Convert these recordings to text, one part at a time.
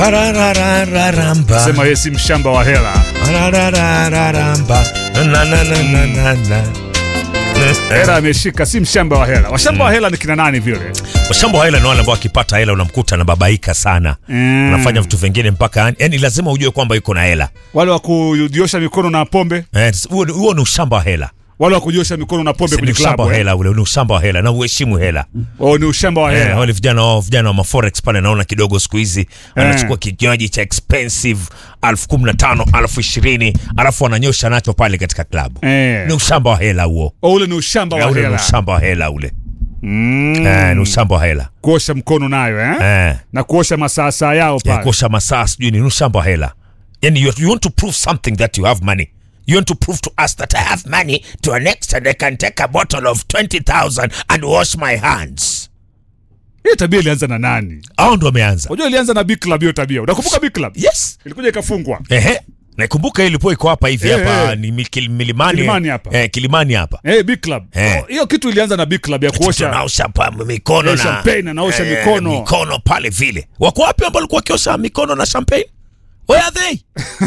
Arararararamba. Sema yeye si mshamba wa hela. Arararararamba. Na, na, na, na, na, na. Hela ameshika, si mshamba wa hela. Washamba wa hela ni kina nani vile? Washamba wa hela ni wale ambao wakipata hela unamkuta anababaika sana Mm. anafanya vitu vingine mpaka yani lazima ujue kwamba yuko na hela Wale wa kujiosha mikono na pombe, Eh, huo ni- huo ni ushamba wa hela wale wa kujiosha mikono na pombe ni kwenye ushamba klabu. wa eh? hela ule ni ushamba wa hela na uheshimu hela Oh, ni ushamba wa Eh, hela. wale vijana wao vijana wa maforex pale naona kidogo siku hizi wanachukua kinywaji cha expensive elfu kumi na tano elfu ishirini alafu wananyosha nacho pale katika klabu Eh. ni ushamba wa hela huo Oh, ule ni ushamba Eh, wa ule ni hela. ushamba wa hela ule Mm. Eh, ni ushamba wa hela Kuosha mkono nayo eh? Eh. Na kuosha masaa yao ya pale. kuosha masaa sijui ni ushamba wa hela yani you, you want to prove something that you have money you want to prove to us that i have money to an extent i can take a bottle of 20000 and wash my hands Hii tabia ilianza na nani? au ndo wameanza Unajua ilianza na Big Club hiyo tabia. Unakumbuka Big Club? yes Ilikuja ikafungwa. ehe naikumbuka ilipo iko hapa hivi Eh, hapa eh. ni Mil- milimani Kilimani hapa. eh, kilimani hapa Eh, Big Club. Eh. Oh, Hiyo kitu ilianza na Big Club ya kuosha. tunaosha pa mikono Eh, na champagne, anaosha eh, mikono. mikono pale vile wako wapi ambao walikuwa wakiosha mikono na champagne where are they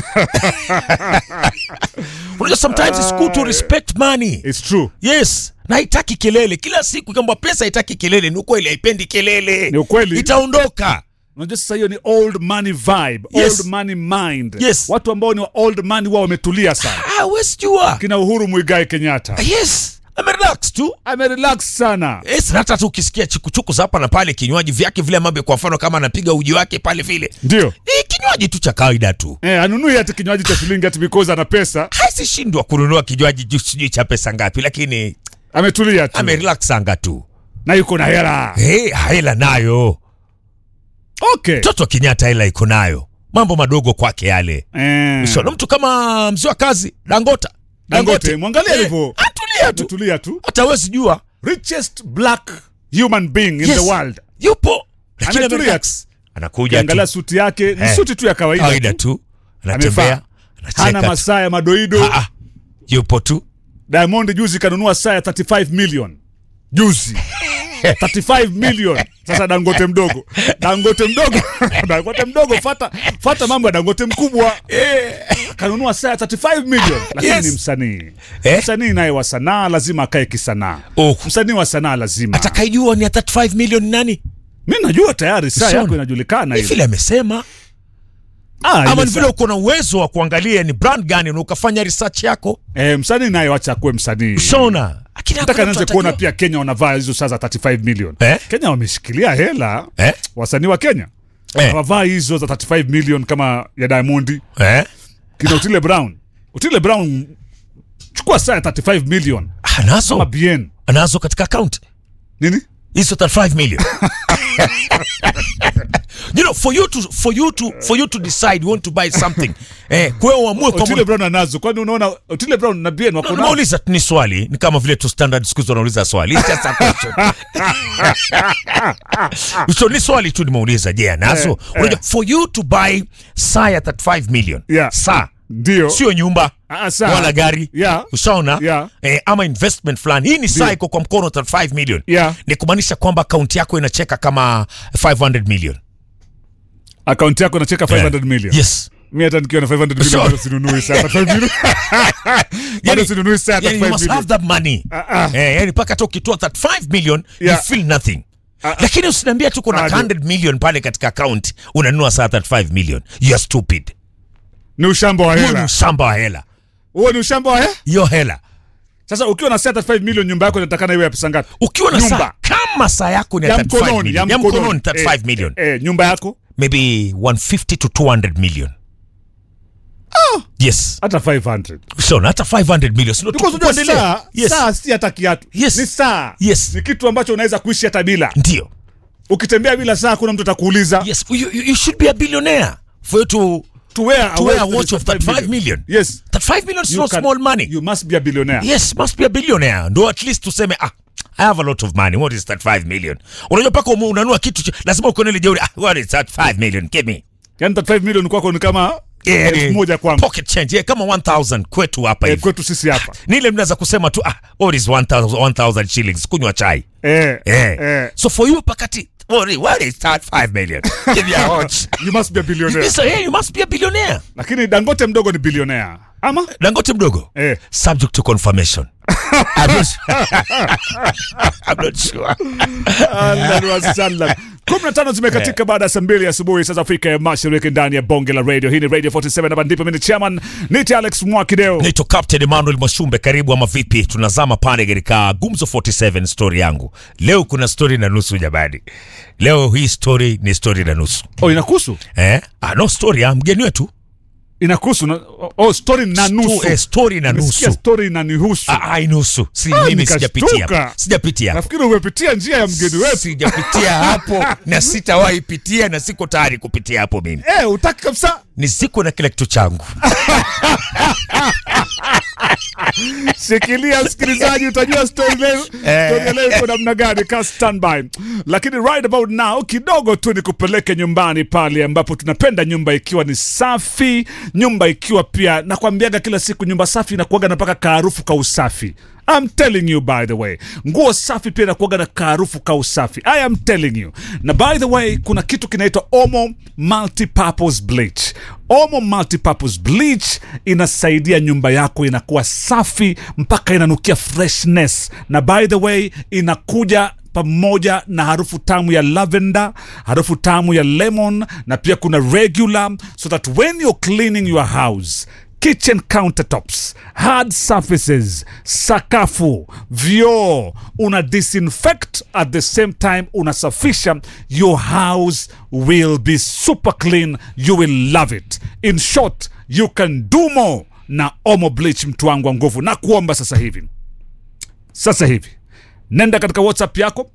unajua sometimes it's good to respect money It's true. yes na haitaki kelele kila siku kwamba pesa haitaki kelele ni ukweli haipendi kelele Ni ukweli. itaondoka Unajua sasa hiyo ni old money vibe, Yes. old money mind. Yes. Watu ambao ni wa old money wao wametulia sana. ah, wesijua Kina Uhuru Muigai Kenyatta. yes amerelax tu Amerelax sana. Yes, na hata tu ukisikia chikuchuku za hapa na pale kinywaji vyake vile ambavyo kwa mfano kama anapiga uji wake pale vile Ndio. ni kinywaji tu cha kawaida tu Eh, anunui hata kinywaji cha shilingi ati because ana pesa. haisishindwa kununua kinywaji juu sijui cha pesa ngapi lakini Ametulia tu. amerelaxanga tu Na yuko na hela. hey, hela nayo Okay. mtoto wa kenyatta hela iko nayo mambo madogo kwake yale Eh. so, na mtu kama mzee wa kazi dangota Dangote, mwangalie alivyo. atulia tu Ametulia tu. hata wezi jua Richest black human being in Yes. the world. yupo lakini Ametulia. amerelax. anakuja Angalia tu suti yake, ni Eh. suti tu ya kawaida. kawaida tu. tu anatembea Amevaa. Hana anacheka tu. masaa ya madoido. Ah, ah. yupo tu Diamond juzi kanunua saa ya 35 million. Juzi. 35 million. Sasa Dangote mdogo. Dangote mdogo. Dangote mdogo fata fata mambo ya Dangote mkubwa. Kanunua saa ya 35 million. Lakini Yes. ni msanii. Eh? Msanii naye wa sanaa lazima akae kisanaa. Oh. Msanii wa sanaa lazima. atakaijua ni ya 35 million nani Mimi najua tayari saa Sona. yako inajulikana ni ile. vile amesema Ah, ama ile ni saa- vile uko na uwezo wa kuangalia ni brand gani na ukafanya research yako Eh, msanii naye wacha akuwe msanii. shona Lakini Nataka hakuna nianze mtu kuona atajua. pia Kenya wanavaa hizo saa za 35 million. Eh? Kenya wameshikilia hela. Eh? Wasanii wa Kenya. Eh. Hawavaa hizo za 35 million kama ya Diamond. eh? Kina Otile Brown. Otile Brown chukua saa ya 35 million. anazo Kama bien. anazo katika account Nini? hizo 35 million you know for you to for you to for you to decide you want to buy something eh kwa uamue Otile kwamba Brown anazo. Kwani unaona Otile Brown na bien wako nao? Nauliza tu ni swali, ni kama vile tu standard siku hizi wanauliza swali. It's just a question. so ni swali tu nimeuliza, je, anazo? Eh, Unajua, eh. for you to buy saa ya 35 million Yeah. saa Ndio. sio nyumba Ah, saa. wala gari Yeah. ushaona Yeah. eh, ama investment fulani hii ni saa iko kwa mkono 35 million Yeah. ni kumaanisha kwamba akaunti yako inacheka kama 500 million Akaunti yako inacheka 500 million. yes Mimi hata nikiwa na 500 million So- bado sinunui saa ya 35 million. Bado Yani- sinunui saa ya yani you 35 must have million. that money Ah, ah. eh, yani mpaka hata ukitoa 35 million Yeah. you feel nothing ah. lakini usiniambia tu kuna Bado. 100 million pale katika account unanunua saa 35 million you are stupid Ni ushamba wa huo ni hela. ushamba wa hela Huo ni ushamba wa hela. hiyo hela Sasa ukiwa na saa 35 million nyumba yako inatakana iwe ya pesa ngapi? ukiwa na Nyumba. saa kama saa yako ni Ya 35 mkononi, million ya ya mkononi mkononi. 35 Eh, million Eh, nyumba yako maybe 150 to 200 million yes hata 500. shona hata 500 million sio Because unajua tukuendelea saa, yes saa si hata kiatu. Yes. Ni saa. Yes. Ni kitu ambacho unaweza kuishi hata bila. ndio Ukitembea bila saa kuna mtu atakuuliza yes you, you, you should be a billionaire for you to to wear to wear a watch of 35 million Yes. 35 million is You not can- small money You must be a billionaire. yes must be a billionaire ndo at least tuseme ah I have a lot of money. What is that 5 million? Unajua paka umu- unanua kitu cha- lazima uko na ile jeuri. Ah, what is that 5 million? Give me. Yaani 35 million kwako ni kama Yeah, elfu yani, moja kwangu. Pocket change. Yeah, kama 1000 kwetu hapa Eh, hivi. kwetu sisi hapa. Ni ile mnaweza kusema tu ah, what is 1000 1000 shillings kunywa chai. Eh, Eh. eh. So for you pakati What, what is that 5 million? Give me a watch. you must be a You billionaire say, hey, you must be a billionaire. lakini dangote mdogo ni bilionea ama Dangote mdogo. eh. Subject to confirmation. I'm not, I'm not sure. Ahlan wa sahlan. kumi na tano zimekatika baada ya saa mbili asubuhi saa za Afrika ya Mashariki ndani ya bonge la radio. Hii ni Radio 47 hapa ndipo mimi ni chairman niti Alex Mwakideo. Naitwa Captain Emmanuel Mwashumbe, karibu ama vipi? Tunazama pale katika Gumzo 47 story yangu. Leo kuna story na nusu jamani. Leo hii story ni story na nusu. Oh, inakuhusu Eh? Ah, no story ya mgeni wetu. inakuhusu na, oh, story na nusu Sto- eh, story na Nimesikia nusu. story na nihusu. Ah, ah, inusu. Si Ah, mimi nikashtuka. sijapitia. Sijapitia. Nafikiri umepitia njia ya mgeni wetu. Sijapitia hapo na sitawahi pitia na siko tayari kupitia hapo mimi. Eh, utaki kabisa. Ni siku na kila kitu changu. Shikilia msikilizaji, utajua story leo Eh. story ya leo iko namna gani. Ka standby. Lakini right about now kidogo tu nikupeleke nyumbani pale ambapo tunapenda nyumba ikiwa ni safi, nyumba ikiwa pia nakwambiaga kila siku nyumba safi inakuaga na mpaka kaarufu ka usafi. I'm telling you by the way, nguo safi pia inakuaga na kaarufu ka usafi. I am telling you. Na by the way, kuna kitu kinaitwa Omo Multipurpose Bleach. Omo Multipurpose Bleach inasaidia nyumba yako inakuwa safi mpaka inanukia freshness, na by the way inakuja pamoja na harufu tamu ya lavender, harufu tamu ya lemon, na pia kuna regular, so that when you're cleaning your house kitchen countertops, hard surfaces, sakafu, vyoo, una disinfect at the same time unasafisha, your house will be super clean, you will love it. In short, you can do more na Omo Bleach, mtu wangu wa nguvu, na kuomba sasa hivi, sasa hivi nenda katika WhatsApp yako